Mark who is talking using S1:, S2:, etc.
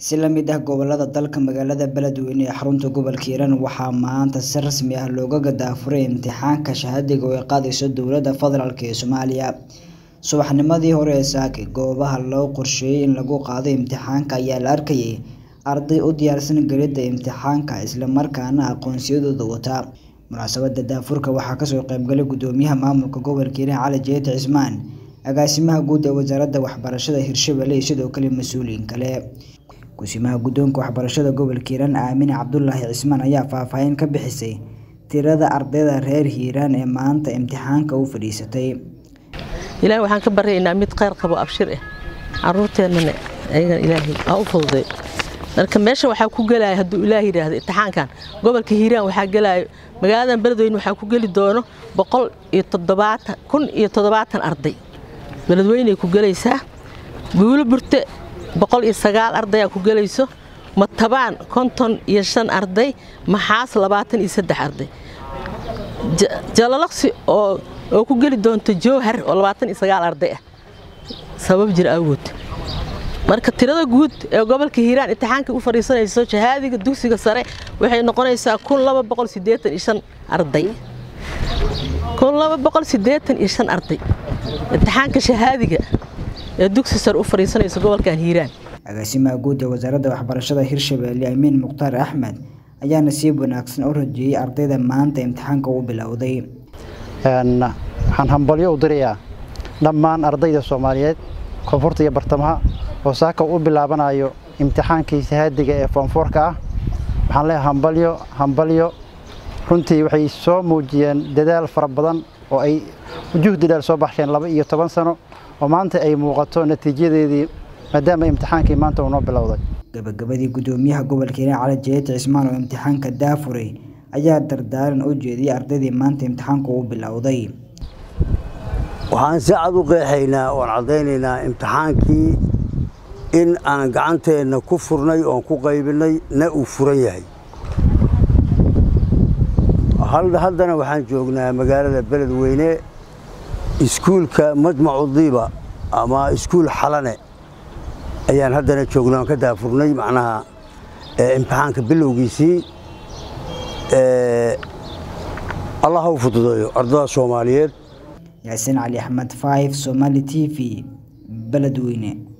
S1: si la mid ah gobolada dalka magaalada beledweyne ee xarunta gobolka hiiraan waxaa maanta si rasmi ah looga gadaafuray imtixaanka shahaadiga oo ay qaadayso dowladda federaalk ee soomaaliya subaxnimadii hore ee saake goobaha loo qorsheeyey in lagu qaado imtixaanka ayaa la arkayay arday u diyaarsan gelidda imtixaanka islamarkaana aqoonsiyadooda wata munaasabada daafurka waxaa kasoo qeybgalay gudoomiyaha maamulka gobolka hiiraan cali jeete cismaan agaasimaha guud ee wasaaradda waxbarashada hirshabelle iyo sidoo kale mas-uuliyiin kale gusimaha guddoonka waxbarashada gobolka hiiraan aamine cabdulaahi cismaan ayaa faahfaahin ka bixisay tirada ardayda reer hiiraan ee maanta imtixaanka u fadhiisatay
S2: ilaahay waxaan ka baryaynaa mid kheyr qabo abshir ah caruurteennana ayagan ilaahay aa u fududay marka meesha waxaa ku gelaya hadduu ilaah yidhaahdo imtixaankan gobolka hiiraan waxaa gelaayo magaaladan beledweyne waxaa ku geli doono boqol iyo toddobaatan kun iyo toddobaatan arday beledweyney ku gelaysaa buulo burte boqol iyo sagaal ardayaa ku gelayso matabaan konton iyo shan arday maxaas labaatan iyo saddex arday jalalaqsi oo oo ku geli doonto jowhar oo labaatan iyo sagaal arday ah sabab jir awgood marka tirada guud ee gobolka hiiraan imtixaanka u fadhiisanayso shahaadiga dugsiga sare waxay noqonaysaa kun laba boqol siddeetan iyo shan arday kun laba boqol siddeetan iyo shan arday imtixaanka shahaadiga ee dugsi sare u fadhiisanayso gobolkan hiiraan
S1: agaasimaha guud ee wasaaradda waxbarashada hirshabelle amiin mukhtaar axmed ayaa nasiib wanaagsan u rajeeyey ardayda maanta imtixaanka u bilowday
S3: waxaan hambalyo u dirayaa dhammaan ardayda soomaaliyeed koonfurta iyo bartamaha oo saaka u bilaabanayo imtixaankii shahaadiga ee foonfoorka ah waxaan leeyahay hambalyo hambalyo runtii waxay soo muujiyeen dadaal fara badan oo ay juhdi dheer soo baxsheen laba iyo toban sano oo maanta ay muuqato natiijadeedii maadaama imtixaankii maanta uu noo bilowday
S1: gabagabadii gudoomiyaha gobolka hiiraan cali jeete cismaan oo imtixaanka daafuray ayaa dardaaran u jeediyey ardaydii maanta imtixaanku u bilowday
S4: waxaan si cad u qeexaynaa oon caddaynaynaa imtixaankii in aan gacanteenna ku furnay oon ku qaybinay na uu furan yahay haddana waxaan joognaa magaalada beledweyne iskuulka majmacu diiba ama iskuul xalane ayaan haddana joognay oon ka daafurnay macnaha imtixaanka bilowgiisii allah u fududeeyo ardada soomaaliyeed
S1: yaasiin cali axmed five somali t v beledweyne